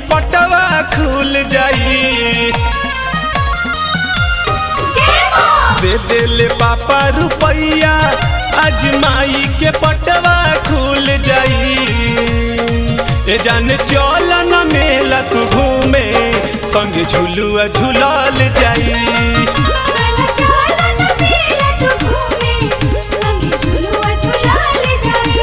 पटवा खुल जाई दे देले पापा रुपैया आज माई के पटवा खुल जाई ए जान चल न मेला तू घूमे संग झुलुआ झुलाल जाई चल चल न मेला तू घूमे संग झुलुआ झुलाल जाई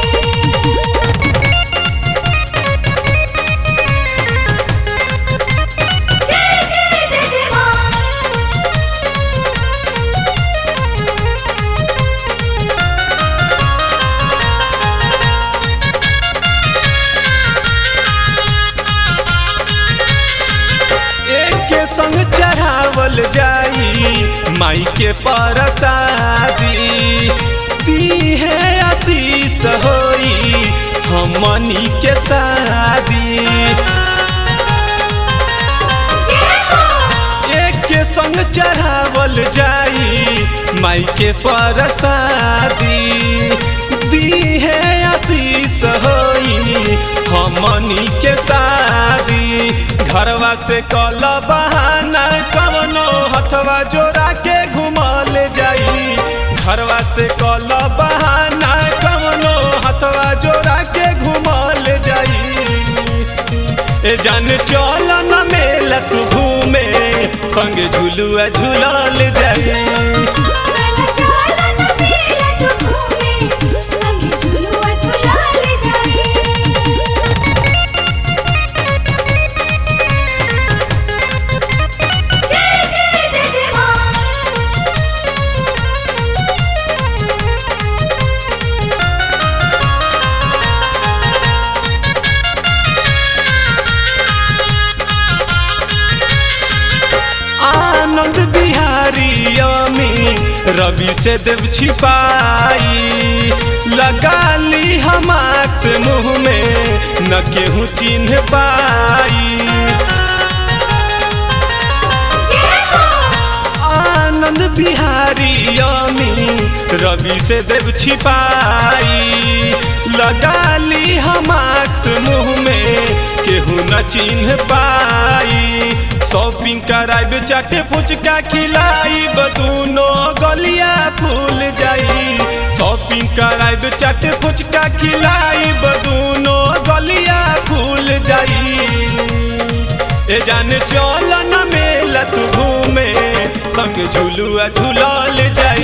जय जय जय जय एक के संग चढ़ावल जाई माई के परसादी दी है आशीष होई हमनी के शादी एक के संग चढ़ावल जाई माई के परसादी दी है आशीष होई हमनी के शादी घरवा से कल बहाना कवनो हथवा जोड़ा के घुमल जाई घरवा से कल बहाना कवनो हथवा जोड़ा के घुमल जाई ए जान चल न मेला तू घूमे संग झुलुआ झुलाल जाई चल चल न मेला तू घूमे संग झुलुआ झुलाल जाई जय जय जय जय आनंद बिहारी अमी रवि से देव छिपाई लगा ली हम आँख से मुँह में न केहू चिन्ह पाई आनंद बिहारी अमी रवि से देव छिपाई लगा ली हम आँख मुँह में केहू न चिन्ह पाई शॉपिंग कराइब चाटे फुचका खिलाइब दूनो गलिया फूल जाई शॉपिंग कराइब चाटे फुचका खिलाइब दूनो गलिया फूल जाई ए जान चल न मेला तू घूमे संग झुलुआ झुलाल जाई